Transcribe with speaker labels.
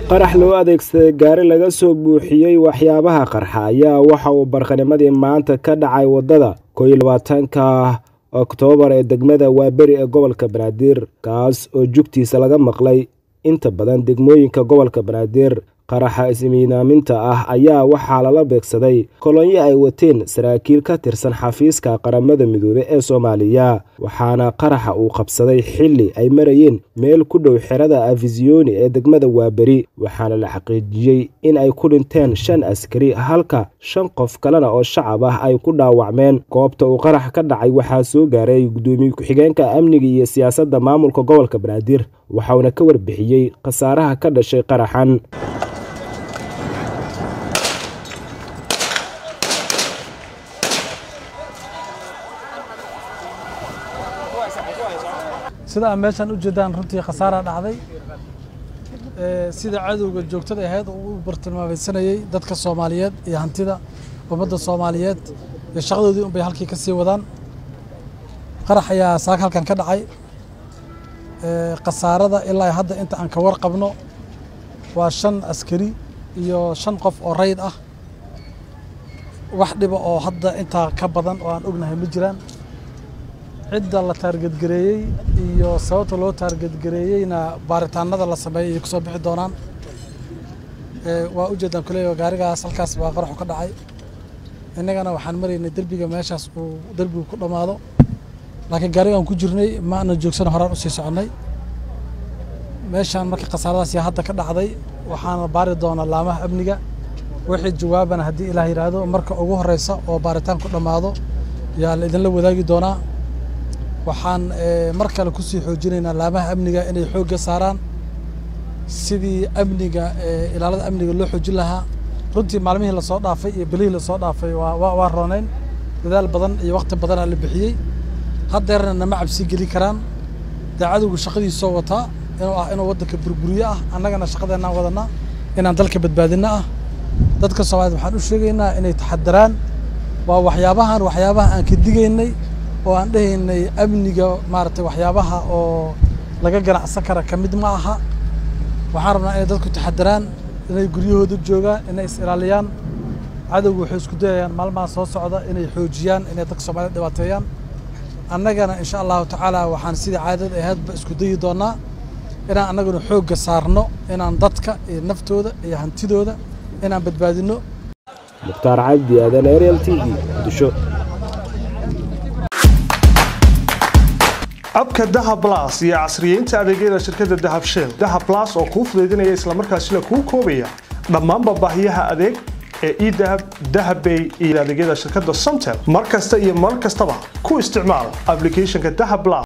Speaker 1: qarax loo adeegsaday gaari laga soo buuxiyey waxyaabaha qarxa ayaa waxa uu barqanimadii maanta ka dhacay waddada koo iyo labaatanka oktoobar ee degmada waaberi ee gobolka banaadir kaas oo jugtiisa laga maqlay inta badan degmooyinka gobolka banaadir qaraxa ismiidaaminta ah ayaa waxaa lala beegsaday kolonyo ay wateen saraakiil ka tirsan xafiiska qaramada midoobe ee soomaaliya waxaana qaraxa uu qabsaday xilli ay marayeen meel ku dhow xerada afisiyoni ee degmada waaberi waxaana la xaqiijiyey in ay ku dhinteen shan askari halka shan qof kalena oo shacab ah ay ku dhaawacmeen goobta uu qarax ka dhacay waxaa soo gaaray gudoomiye ku-xigeenka amniga iyo siyaasadda maamulka gobolka banaadir waxauna ka warbixiyey khasaaraha ka dhashay qaraxan
Speaker 2: sida aad meeshaan u jeedaan runtii khasaara dhacday sida cadowga joogtada ahayd oo u bartilmaameysanayey dadka soomaaliyeed iyo hantida ummadda soomaaliyeed iyo shaqadoodii un bay halkii ka sii wadaan qarax ayaa saaka halkan ka dhacay khasaarada ilaa hadda inta aan ka warqabno waa shan askari iyo shan qof oo rayd ah wax dhiba oo hadda intaa ka badan oo aan ognahay ma jiraan cidda la taargedgareeyey iyo sababta loo taargedgareeyeyna baaritaanada la sameeyey ay kusoo bixi doonaan waa ujeedaan kuleeya gaarigaas halkaas baa qaraxu ka dhacay innagana waxaan maraynay derbiga meeshaas uu derbigu ku dhammaado laakiin gaarigaan ku jirnay ma ana joogsano horaan usii soconnay meeshaan marka khasaaradaas yaa hadda ka dhacday waxaana baari doonaa laamaha amniga wixii jawaabana haddii ilaah yidhaahdo marka ugu horeysa oo baaritaan ku dhammaado yaa la idinla wadaagi doonaa waxaan mar kale kusii xoojinaynaa laamaha amniga inay xoogga saaraan sidii amniga ilaalada amniga loo xoojin lahaa runtii maalmihii lasoo dhaafay iyo bilihii lasoo dhaafay waa rooneyn dadaal badan iyo wakti badanaa la bixiyey haddeerna nama cabsi geli karaan dee cadowgu shaqadiisoo wataa inuu ah inuu waddanka burburiyo ah annagana shaqadeennaan wadanaa inaan dalka badbaadinno ah dadka soomaaliyed waxaan u sheegaynaa inay taxadaraan waa waxyaabahan waxyaabaha aan ka digaynay oo aan dhehaynay amniga maaragtay waxyaabaha oo laga ganacsan kara ka mid ma aha waxaan rabnaa inay dadku taxadaraan inay guryahooda joogaan inay is ilaaliyaan cadowgu waxay isku dayayaan maalmaha soo socda inay xoojiyaan inay dadka soomaaliyed dhibaateeyaan annagana insha allahu tacaala waxaan sidii caadada ahaydba isku dayi doonaa inaan annaguna xoogga saarno inaan dadka iyo naftooda iyo hantidooda inaan badbaadinno
Speaker 1: mukhtaar cabdi aadan ariel t v muqdisho
Speaker 3: abka dahab las iyo casriyeynta adeegyada shirkadda dahab shell dahab las oo kuu fudaydinaya islamarkaasina kuu koobaya dhammaanba baahiyaha adeeg ee edahab dahabbay iyo adeegyada shirkadda somtel mar kasta iyo mar kastaba ku isticmaal ablicathonka dahab las